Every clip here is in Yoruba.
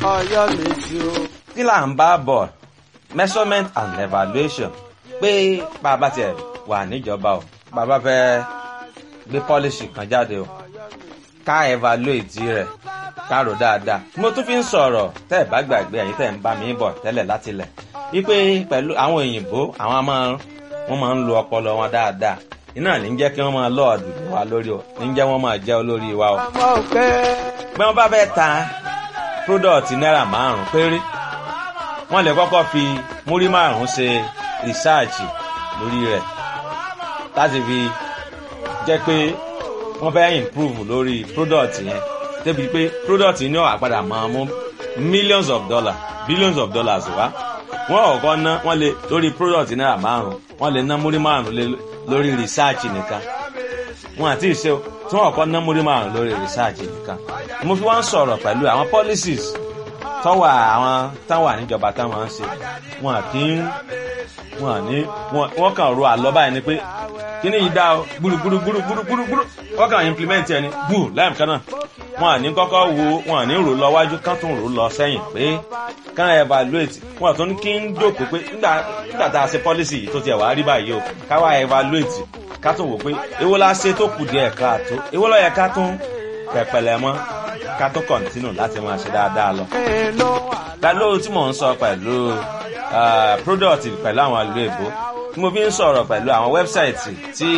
ọ̀yọ́ mi sí o. kí là ń bá bọ̀ measurement and evaluation pé bàbá tiẹ̀ wà níjọba o bàbá fẹ́ gbé policy kan jáde o ká evaluate rẹ̀ ká rò dáadáa mo tún fi ń sọ̀rọ̀ tẹ́ ẹ̀ bá gbàgbé ẹ̀yin tẹ́ ẹ̀ ń bá mi bọ̀ tẹ́lẹ̀ láti lẹ̀ wípé pẹ̀lú àwọn òyìnbó àwọn máa wọ́n máa ń lo ọpọlọ wọn dáadáa iná ní jẹ́ kí wọ́n máa lọ́ọ̀dù wa lórí o ní jẹ́ wọ́n máa jẹ́ olórí wa o. ọmọ òkè. bí wọ́n bá fẹ́ ta product náírà márùn-ún péré wọ́n lè kọ́kọ́ fi múrí márùn-ún ṣe research lórí rẹ̀ láti fi jẹ́ pé wọ́n fẹ́ improve lórí product yẹn débi pé product yìí ní ọ̀hà padà máa mú millions of dollars billions of dollars wá wọ́n ọ̀kọ́ ná wọ́n lè lórí product náírà márùn-ún wọ́n lè ná múrí márùn-ún lórí research nìkan wọn àti ìṣe tí wọ́n ọ̀kọ́ ná múrí márùn-ún lórí research nìkan mo fi wọ́n sọ̀rọ̀ pẹ̀lú àwọn policies tọ́wọ́ àwọn táwọn àníjọba táwọn ń ṣe wọn kì í wọn ní wọn kàn ro àlọ́ báyìí ni pé kíní yìí dá o gbúrúgbúrú gbúrúgbúrú gbúrúgbúrú wọn kàn implement ẹni gbù lẹ́yìn kan náà wọn àní kọ́kọ́ wo wọn àní rò lọ wájú kán tún rò lọ sẹ́yìn pé kán evaluate wọn tún kí ń jókòó pé nígbà nígbà tá a ṣe policy yìí tó tiẹ̀ wá rí báyìí o káwá evaluate ká tún wò pé èwo la ṣe tó kù díẹ̀ káàtó èwo ló yẹ ká tún pẹ̀pẹ̀lẹ̀ mọ́ ká tún continue láti máa ṣe dáadáa lọ. pẹ̀lú tí mò ń sọ pẹ̀lú product pẹ̀lú àwọn ìlú èbó tí mo fi ń sọ̀rọ̀ pẹ̀lú àwọn wẹ́bsáìtì tí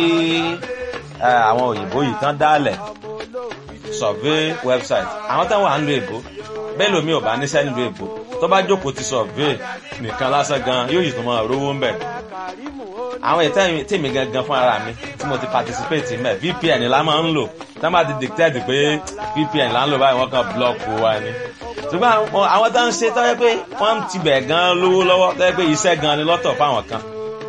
àwọn òyìnbó yìí tán dálẹ̀ survey website àwọn táwọn à ń lo èbó bẹ́ẹ̀ lómi ò bá níṣẹ́ nílùú èbó tó bá jókòó ti survey nìkan lásán gan yóò yìí tó máa rówó ń bẹ̀. àwọn ètò tèmi gangan fún ara mi tí mo ti participate mẹ́ VPN la máa ń lò tá a máa ti dictate pé VPN là ń lò báyìí wọ́n kàn block wa ni. ṣùgbọ́n àwọn tó ń ṣe tó yẹ pé wọ́n ti bẹ̀ gan lówó lọ́wọ́ tó yẹ pé iṣẹ́ gan ni lọ́tọ̀ fáwọn kan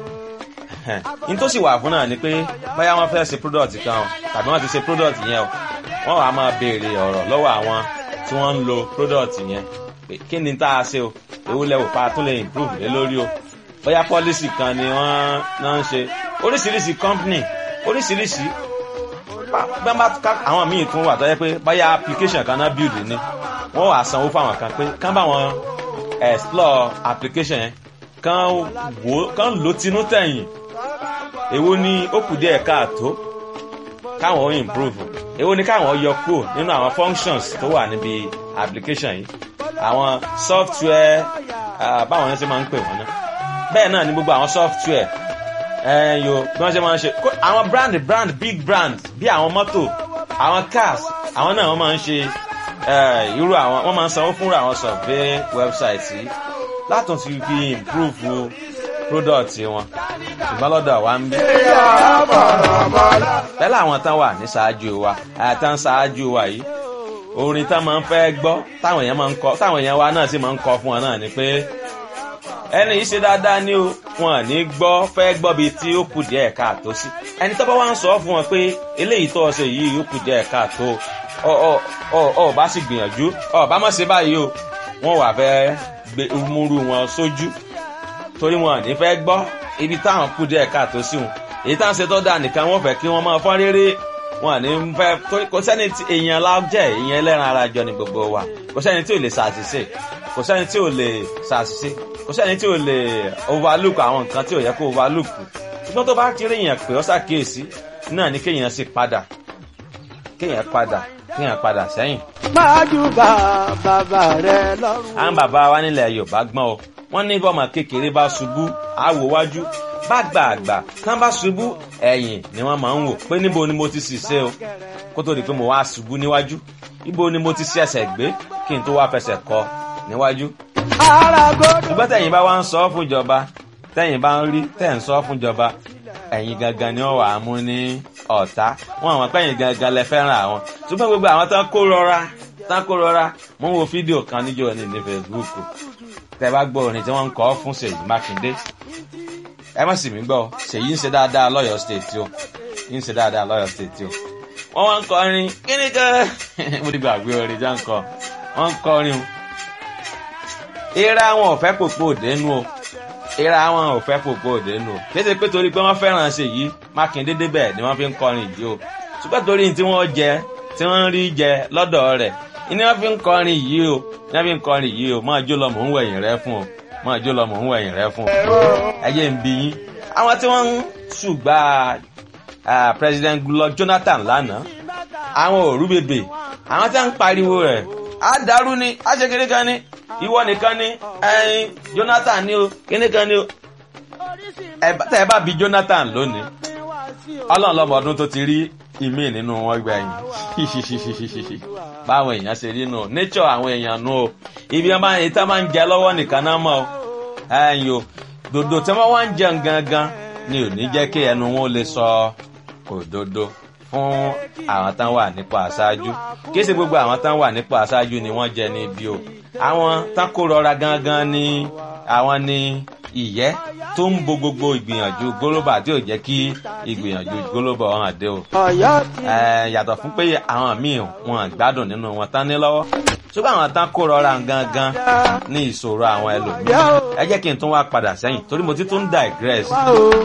n tó sì wà fún náà ni pé báyà wọn fẹ́ ṣe product kan o tàbí wọ́n ti ṣe product yẹn o wọ́n wàá máa béèrè ọ̀rọ̀ lọ́wọ́ àwọn tí wọ́n ń lo product yẹn pé kí ni tá a ṣe o èwo lẹ́wọ̀ pa tún lè improve lé lórí o bóyá policy kan ni wọ́n náà ń ṣe oríṣiríṣi company oríṣiríṣi bá bá àwọn míì tún wà tó yẹ pé bóyá application kan náà build ni wọ́n wàá sanwó fáwọn kan pé kán bá wọn explore application yẹn kán wò kán lò tinú tẹ̀yìn èwo ni ó kù díẹ̀ káàtó káwọn ó improve èwo ni káwọn yọ kúrò nínú àwọn functions tó wà níbi application yìí àwọn software báwọn yẹn ṣe máa ń pè wọ́n náà bẹ́ẹ̀ náà ni gbogbo àwọn software yo bí wọ́n ṣe máa ń ṣe àwọn brand brand big brand bí àwọn mọ́tò àwọn cars àwọn náà wọ́n máa ń ṣe irú àwọn wọ́n máa ń sanwó fúnra àwọn survey website yìí látún ti fi improve product wọn ṣùgbọ́n lọ́dọ̀ wa ń bí. pẹ̀lú àwọn tán wà ní ṣáájú wa àtàn ṣáájú wa yìí orin tán máa ń fẹ́ gbọ́ táwọn èèyàn máa ń kọ táwọn èèyàn wa náà sì máa ń kọ fún wọn náà ni pé ẹni yìí ṣe dáadáa ní o wọn ní gbọ́ fẹ́ gbọ́ bíi tí ó kù díẹ̀ káàtó sí ẹni tó bá wá ń sọ fún wọn pé eléyìí tó ṣe yìí ó kù díẹ̀ káàtó ọ ọ ọ ọ bá sì gbìyànjú ọ bá má ṣe báyìí o wọn wà fẹ́ gbé múrú wọn sójú torí wọn ní fẹ́ gbọ́ ibi táwọn kù díẹ̀ káàtó sí wọn èyí táwọn ṣe tó dáa nìkan wọ́n fẹ́ kí wọ́n máa fọ́n rere wọn ní fẹ́ torí kò sẹ́ni tí èèyàn lájẹ́ èèyàn ẹlẹ́ran ara jọ ní gbogbo wa kò sẹ́ni tí ò lè ṣàṣìṣe kò sẹ́ni tí ò lè ṣàṣìṣe kò sẹ́ni tí ò lè overlook àwọn nǹkan tí ò yẹ kó overlook ṣùgbọ́n tó bá ti rí èèyàn pé ó ṣàkíyèsí náà ni kéèyàn sì padà kéèyàn padà kéèyàn padà sẹ́yìn. májú bá bàbá rẹ lọ́rùn. àwọn bàbá wa nílẹ̀ Yorùbá gbọ́n o wọ́n ní bọ́mọ kékeré bá ṣubú àwò wájú bá gbà àgbà tán bá ṣubú ẹ̀yìn ni wọ́n máa ń wò pé níbo ni mo ti sì ṣe o kó tó di pé mo wá ṣubú níwájú níbo ni mo ti ṣe ẹsẹ̀ gbé kí n tó wá fẹsẹ̀ kọ níwájú. ṣùgbọ́n tẹ̀yìn bá wá ń sọ fún ìjọba tẹ̀yìn bá ń rí tẹ̀ ń sọ fún ìjọba ẹ̀yin gangan ni wọ́n wà á mú ní ọ̀tá wọn àwọn pẹ̀yìn gangan lẹ fẹ́ràn àwọn ṣùgbọ́n gbogbo àwọn tán kó rọra tán kó rọra mo ń wo fídíò kan níjọ́ ní ní Facebook tẹ bá gbọ́ orin tí wọ́n ń kọ fún Ṣèyí Mákindé ẹ má sì mí gbọ́ Ṣèyí ń ṣe dáadáa lọ́yọ̀ state o ń ṣe dáadáa lọ́yọ̀ state o wọ́n wá ń kọrin kíni kan mo ti gbàgbé orin tí wọ́n ń kọ wọ́n ń kọrin o ìra wọn ò fẹ́ pòpò òdenu o ìra wọn ò fẹ́ pòpò òdenu o kéde pé torí pé wọ́n fẹ́ràn Ṣèyí Mákindé débẹ̀ ni wọ́n fi ń kọrin yìí o ṣùgbọ́n torí tí wọ́n jẹ tí wọ́n ń rí jẹ lọ́dọ̀ rẹ̀ ni wọ́n fi ń kọrin yìí o nẹ́bí nkọrin yìí o máa jó lọ mò ń wẹ̀yìn rẹ fún o máa jó lọ mò ń wẹ̀yìn rẹ fún o ẹ jẹ́ ń bí yín àwọn tí wọ́n ń ṣùgbà president Goodluck Jonathan lánàá àwọn òru bèbè àwọn tí wọ́n ń pariwo rẹ̀ á dàrú ni á ṣe kékeré kan ni ìwọ nìkan ni ẹyin Jonathan ni o kíní kan ni o tẹ ẹ bá bi Jonathan lónìí Ọlọ́run lọ́mọ ọdún tó ti rí ìmí nínú wọn gbẹ̀yìn báwọn èèyàn ṣe rí nù nature àwọn èèyàn nù o ibi wọn máa ń máa ń jẹ lọ́wọ́ nìkan náà mọ̀ o ẹyin o dòdò tí wọ́n wá ń jẹun gangan ni ò ní jẹ́ kí ẹnu wọn lè sọ òdodo fún àwọn tán wà nípò aṣáájú kí ṣe gbogbo àwọn tán wà nípò aṣáájú ni wọ́n jẹ níbi o àwọn tán kó rọra gangan ni àwọn ni ìyẹ́ tó ń bo gbogbo ìgbìyànjú gólóbà tí ò jẹ́ kí ìgbìyànjú gólóbà hàn dé o. yàtọ̀ fún pé àwọn míì wọn gbádùn nínú wọn tán ní lọ́wọ́ ṣùgbọ́n àwọn tán kó rọra gangan ní ìṣòro àwọn ẹlòmíràn ẹ jẹ́ kí n tún wá padà sẹ́yìn torí mo ti tún digress.